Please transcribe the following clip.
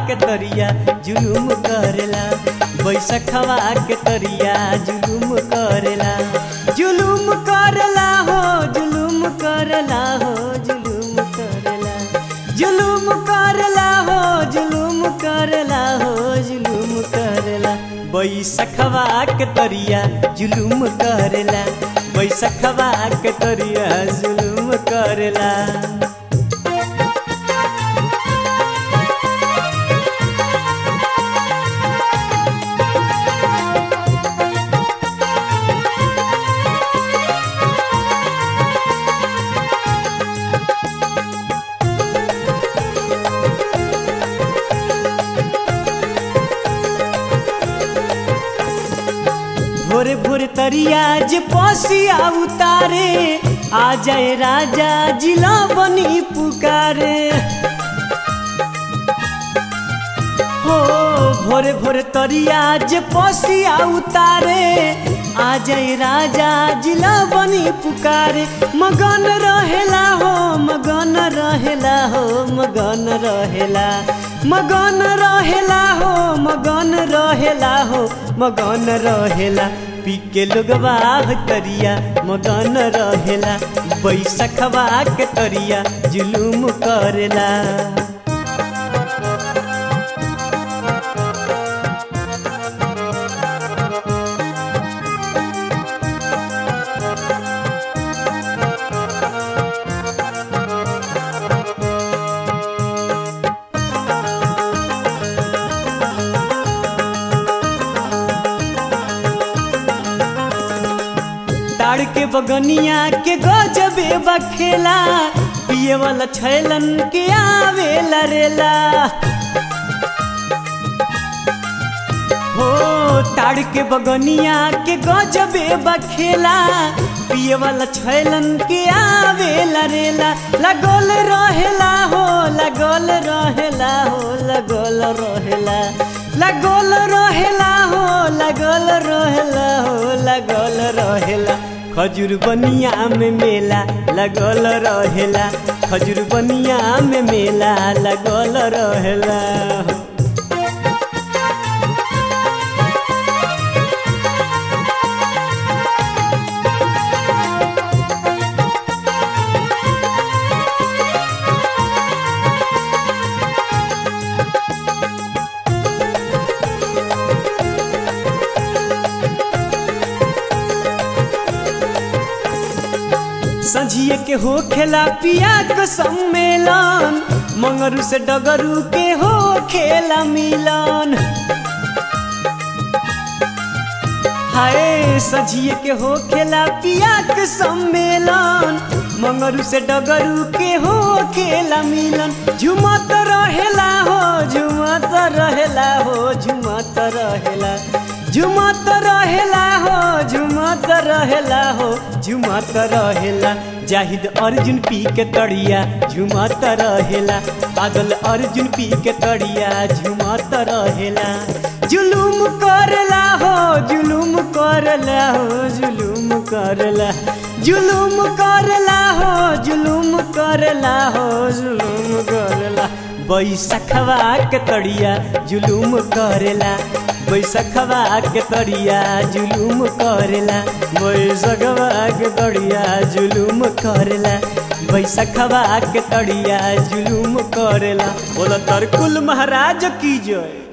के तरिया जुलुम करेला बैसखवा के तरिया जुलुम करेला जुलुम करेला हो जुलुम करेला हो जुलुम करेला जुलुम करेला हो जुलुम करेला हो जुलुम करेला बैसखवा के तरिया जुलुम करेला बैसखवा के तरिया जुलुम करेला भोरे भोरे तरिया जे पसिया उतारे आ जाए राजा जिला बनी पुकारे हो भोरे भोरे तरिया जे पसिया उतारे आ जाए राजा जिला बनी पुकारे मगन रहेला हो मगन रहेला हो मगन रहेला मगन रहेला हो मगन रहेला हो मगन रहेला पी के लोगवा तरिया मगन रहेला बैसखवा के तरिया जुलुम करेला ताड़ के बगनिया के गजबे बखेला पिए वाला छैलन के आवेला रेला हो ताड़ के बगनिया के गजबे बखेला पिए वाला छैलन के आवेला रेला लगल रहेला हो लगल रहेला हो लगल रहेला लगल रहेला हो लगल रहेला हो लगल रहेला खजूर बनिया में मेला लगल रहेला खजूर बनिया में मेला लगल रहेला संझिए के हो खेला पिया के सम्मेलन मंगरू से डगरू के हो खेला मिलन हाय सझिए के हो खेला पिया के सम्मेलन मंगरू से डगरू के हो खेला मिलन झुमत रहेला हो झुमत रहेला हो झुमत रहेला झुमत रहेला हो झुमत रहेला हो झुमत रहेला जाहिद अर्जुन पी के तड़िया झुमत रहेला पागल अर्जुन पी के तड़िया झुमत रहेला जुलुम करला हो जुलुम करला हो जुलुम करला जुलुम करला हो जुलुम करला हो जुलुम करला बैसखवा के तड़िया जुलुम करेला बैसखवा के तड़िया जुलुम करेला बैसखवा के तड़िया जुलुम करेला बैसखवा के तड़िया जुलुम करेला बोला तरकुल महाराज की जय